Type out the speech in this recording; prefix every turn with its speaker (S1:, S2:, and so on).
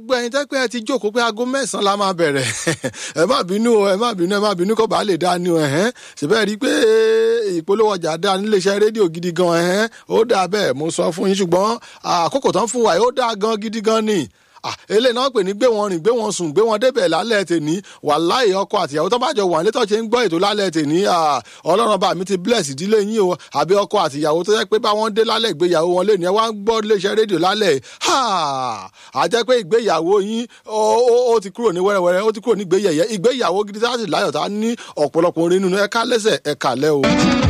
S1: gbogbo ẹ̀yin tẹ́ pé ẹ ti jókòó pé aago mẹ́sàn-án la máa bẹ̀rẹ̀ ẹ má bínú o ẹ má bínú ẹ má bínú kó bàa lè dá ni o ẹ̀hẹ́n ṣùgbọ́n ẹ rí i pé ìpolówó ọjà dá níléeṣẹ́ rédíò gidi gan ẹ̀hẹ́n ó dáa bẹ́ẹ̀ mo sọ fún yín ṣùgbọ́n àkókò tán fún wa yìí ó dáa gan gidi gan ni eléyìí náà pè ní gbé wọn rìn gbé wọn sùn gbé wọn débẹ̀ lálẹ́ tèní wàláhì ọkọ àtìyàwó tó bá jọ wà nílé tó ṣe ń gbọ́ ètò lálẹ́ tèní ọlọ́run bá mi ti bless ìdílé yín o àbí ọkọ àtìyàwó tó yẹ pé bá wọn dé lálẹ́ ìgbéyàwó wọn lé ní ẹ wá ń gbọ́ iléeṣẹ́ rédíò lálẹ́ à jẹ́ pé ìgbéyàwó yín ó ti kúrò ní wẹ́rẹ́wẹ́rẹ́ ó ti kúrò ní ìgbéyẹ̀yẹ́ ìgbéyàwó gidi tá a sì láyọ̀ tá a ní ọ̀pọ̀lọpọ̀ orin nínú ẹ̀ka lẹ́sẹ̀ ẹ̀ka lẹ́ o.